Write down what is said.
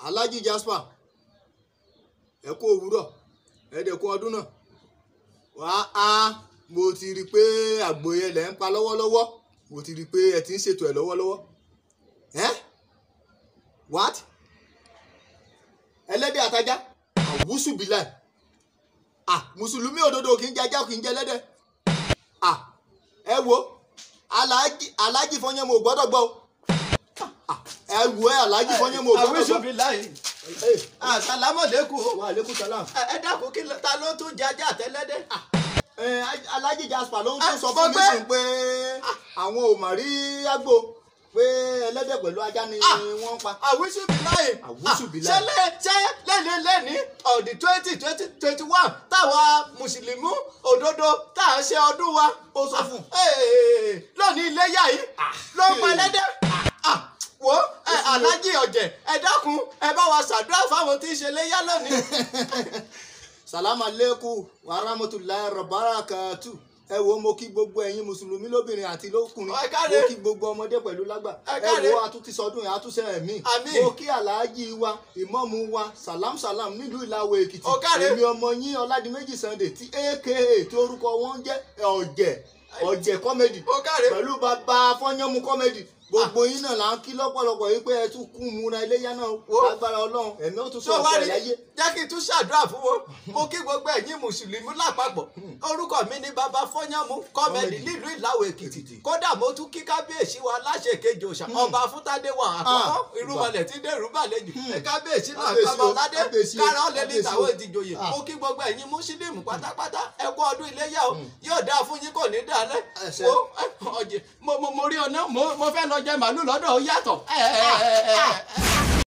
alhaji jasper ẹ kú òwúrọ̀ ẹ dẹ̀ kú ọdún náà wá á mo ti rí i pé àgbò yẹn lẹ̀ ń pa lọ́wọ́lọ́wọ́ mo ti rí i pé ẹ ti ń ṣètò ẹ̀ lọ́wọ́lọ́wọ́ ẹ́ what ẹlẹ́dẹ̀ àtajá àwùsù bíláì ah mùsùlùmí òdodo kì í jẹ ajá kì í jẹ ẹlẹ́dẹ̀ ah ẹ wo alhaji alhaji fọyín mo gbọ́dọ̀ gbọ́ o Ah, ẹ wo ẹ alhaji fọyín mo gbọ́dọ̀ gbọ́ àwíṣùbí láì Hey, àsàlámọ̀lẹ́kùn wa aleykum salam. ẹ dákun kí ló- ta ló tún jẹ ajá àtẹlẹ́dẹ̀. ẹ alhaji jasper ló ń Ah, tún sọ mo fún mi gbé. sùn pé àwọn ò mà rí àgbò pé ẹlẹ́dẹ̀ pẹ̀lú ajá ni Ah. wọ́n ń pa. àwíṣùbí láì Àwíṣùbí láì. ṣé lé ṣé lẹ́ni lẹ́ni ọ̀dì twenty twenty twenty one táwa mùsùlùmí òdodo tá à ń ṣe ọdún wa. ó sọ fún. Ee, lónìí iléyà yìí ló ń pa ẹlẹ́dẹ̀. Ah, wo ẹ, aláàjì ọ̀jẹ̀ ẹ dákun ẹ bá wa ṣàdúrà fáwọn tí ń ṣe iléyà lónìí. salamu aleykum wa rahmatulahi rabarakatu ẹ wo mo kí gbogbo ẹ̀yin mùsùlùmí lóbìnrin àti lókùnrin Ẹ káre. mo kí gbogbo ọmọdé pẹ̀lú lágbà Ẹ ẹ káre. wo àtúntì sọdún yẹn àtúnṣe ẹ̀mí Àmín. mo kí alhaji wa ìmọ̀mù wa salam salam nílùú ìlàwọ̀ èkìtì Ó káre. èmi ọmọ yín ọládìméjì sunday tí aka tí orúkọ wọn jẹ́ ọ̀jẹ̀ ọ̀jẹ̀ kọ́mẹ́dì Ó káre. pẹ̀lú bàbá fọ́nyánmu kọ́mẹ́dì gbogbo yín náà là ń kí lọ́pọ̀lọpọ̀ yìí pé ẹ tún kún múra iléyá náà Wo. lágbára ọlọ́run ẹ̀mí ó tún tó sọ wá ọ̀pọ̀ rí ẹ̀ láyé. jẹ́ kí n tún ṣàdúrà fún wọn mo kí gbogbo ẹ̀yin mùsùlùmí lápapọ̀ orúkọ mi ni bàbá fọ́nyánmú kọ́mẹ́dì nílùú ìlàwọ̀ èkìtì kódà mo tún kí kábíyèsí wa láṣẹ kejì òòṣà ọba fúntádé wa àkọ́kọ́ Ah, irúmọlẹ̀ tí dèrú bàlejò ẹ kábíyèsí náà Kábíyèsí o, kábọ̀ládé kábíyèsí o, kára ọ̀lẹ́ ní kábíyèsí ìtàwọ̀ o. ìdìjòyè Ah. mo kí gbogbo ẹ̀yin mùsùlùmí pátápátá ẹ kú ọdún iléyà o yóò dáa fún yín kò ní dálẹ̀ Àṣẹ. wo ẹ, ọ̀jẹ̀ mo mo mo rí ọ̀nà mo mo fẹ́ lọ jẹ màálù lọ́dọ̀ ó yàtọ̀ ẹ ẹ ẹ ẹ ẹ.